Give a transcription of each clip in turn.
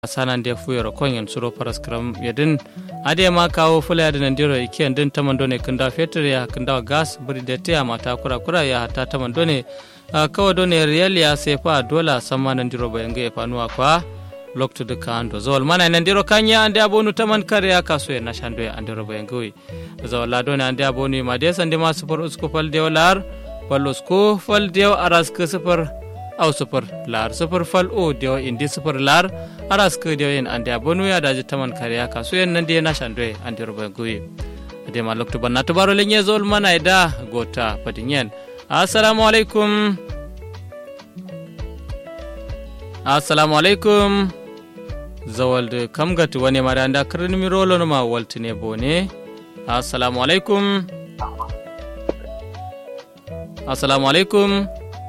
sanande fuyoro konyen suro paraskram yedin ade ma kawo fula yadin ndiro ikiyan din tamandone kunda fetur ya kunda gas buri da tiya mata kura kura ya hata tamandone kawo done riyal ya sefa dola sama nan diro bayange fanuwa kwa lokto de kando zawal mana nan diro kanya ande abonu taman kare ya kaso ya nashando ya andiro bayange zawal la done ande abonu ma de sande ma super usku fal de lar fal usku fal de aras ke super au sufur lar sufur fal o dewa indi sufur lar aras ke dewa in ande abonu ya daji taman kariya kasu yan nan de na shandwe ande ruba guyi ade ma lokto banna to baro lenye zol mana ida gota padinyen assalamu alaikum assalamu alaikum zawalde kam gati wani mara anda kirin mi rolo ma waltine bone assalamu alaikum assalamu alaikum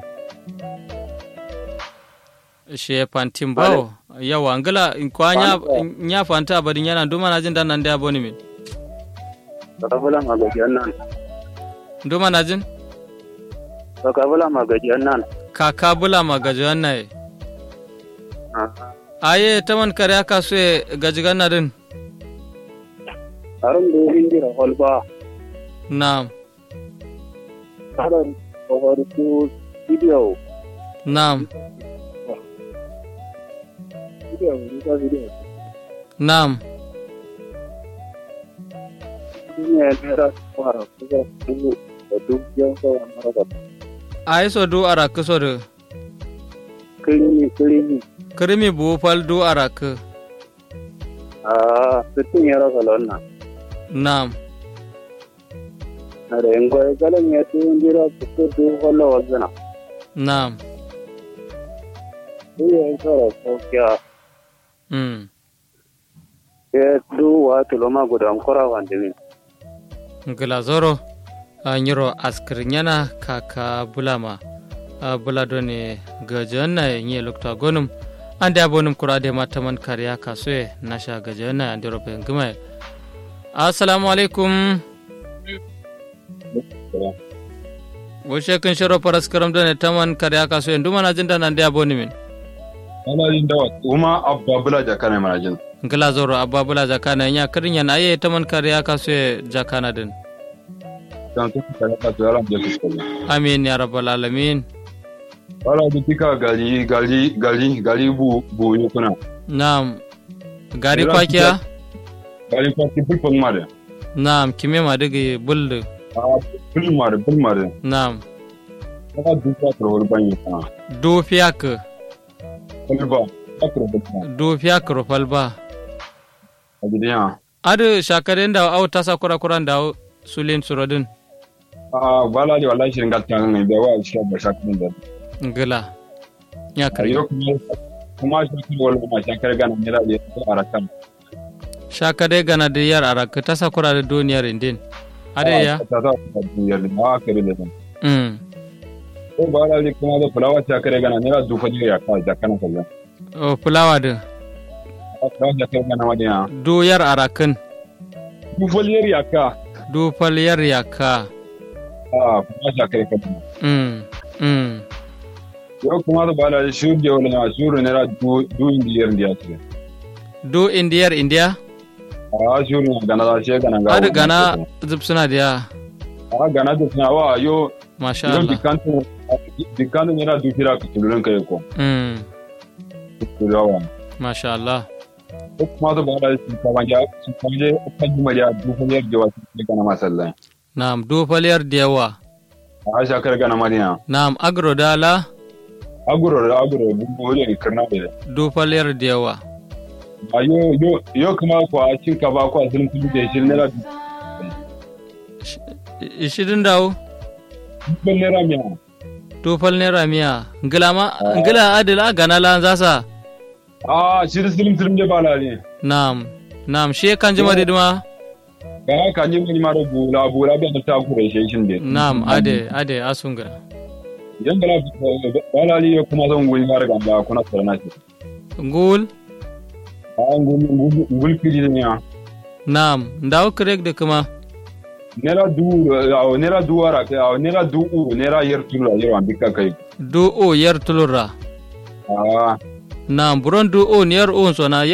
she pantin bawo yawa ngala kwa nya nya fanta bari nyana nduma na jin dan nan da boni min Sakabula magajiyan nan. nduma na jin Sakabula magajiyan nan. kaka bula magaji wannan aye taman kare aka so gaji ganna din Harun da yin jira holba. na'am Harun kawar su video. na'am Video, video, video. na'am Ini ya nera fara kuka dubu da duk yan sauran marasa. aye so du arak so de Kilimi, kilimi. krimi bu fal du arak Ah, sittin ya rasa lonna. na'am Na da yin goyi galan ya tu yin jira su ko du wala wazana. na'am Duk ya yi sauran saukiya. mm Ya du wa tuloma gudan kura wanda min. ngila zoro a nyiro askir nyana kaka bulama a bulado ne gaji wannan yi lokta gonum an da bonum kura da mata man kariya kasoye na sha gaji wannan an da robe ngima assalamu alaikum Washe kun shiro faras karam da ne taman kariya kasoye nduma na jin da nan da boni min ana jin dawa kuma abba bula jaka ne mana jin ngila zoro abba bula jakana nya kirin yana aye taman kariya kasoye jakana din dan su ka ka to yaran da su ko amin ya rabbal alamin wala da tika gali gali gali gali bu bu ne kuna Naam. Gari Ila kwakiya? gali ko ki bul pon mare Naam, kime ma digi buldu. a bul mare bul mare Naam. ka du ka to hol ban yi kana Do fiyak, bul ba ka to bul ba do fiyak rufalba. a gidan Adu shakaren da au tasa kura kuran da au sulin surodin. a wala da wallahi shirin gatta ne da wa shi ba shakin da Ngila. Ya a kare. yau kuma kuma shi ko wala ma shakar gana ne da ya arakan Shakare gana da yar arak tasa kura da duniyar indin. Ade ya? ta ta ta duniyar da ma kare da Mm. ko ba da kuma da fulawa shakar gana ne da dufa ne ya ka jakana kallon O fulawa din. fulawa shakar gana ma da Do yar arakin. dufoliyar yaka Do fal yar yaka. a kuma shakar kallon Mm. Mm. yau kuma da bala shuru da wani na shuru ne da du du indiyar da ce Do indiyar indiya? a shuru na gana da shi gana ga Adu gana zub suna da ya. a gana da suna wa yo Masha yo Allah. dikanto dikanto ne da du fira ka tulun kai ko Mm. tulawa Masha Allah. ko kuma da bala shi ka banja shi ka je kan juma da dufoliyar da wasu ne gana masallan Naam, do fal yar da yawa. a shakar gana madina Naam, agro dala. aguro da aguro bubu ne karna da do falyar da yawa a yo yo yo kuma ko a cin ka ba ko a zulun kudi da shi ne da ishirin dawo dubban naira miya do fal naira miya ngila ma ngila adila gana lan zasa a shi da zulun zulun da bala ne nam nam shi kan jima didima ga haka ni mun mara bula bula da ta kure shi shin de nam ade ade asunga yan bala bala ni kuma zan guri mara gamba kuna tsarana shi ngul a ngul ngul kiri ne ya nam ndaw krek de kuma nera du a nera du ara a nera du u nera yer tula yer an bikka kai do o yer tulura a na burondu o niyar o sona